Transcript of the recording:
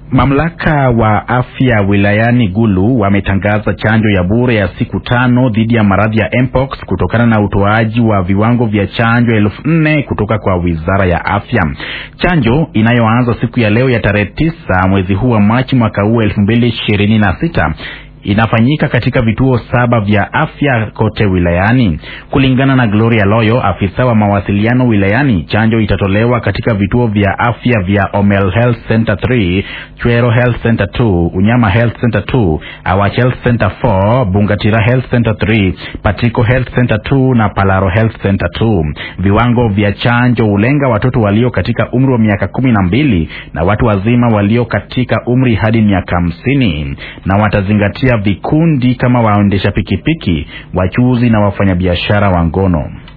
Mamlaka wa afya wilayani Gulu wametangaza chanjo ya bure ya siku tano dhidi ya maradhi ya mpox kutokana na utoaji wa viwango vya chanjo elfu nne kutoka kwa wizara ya afya. Chanjo inayoanza siku ya leo ya tarehe tisa mwezi huu wa Machi mwaka huu elfu mbili ishirini na sita inafanyika katika vituo saba vya afya kote wilayani. Kulingana na Gloria Loyo, afisa wa mawasiliano wilayani, chanjo itatolewa katika vituo vya afya vya Omel Health Center 3, Chwero Health Center 2, Unyama Health Center 2, Awach Health Center 4, Bungatira Health Center 3, Patiko Health Center 2 na Palaro Health Center 2. Viwango vya chanjo hulenga watoto walio katika umri wa miaka kumi na mbili na watu wazima walio katika umri hadi miaka hamsini na watazingatia vikundi kama waendesha pikipiki, wachuuzi na wafanyabiashara wa ngono.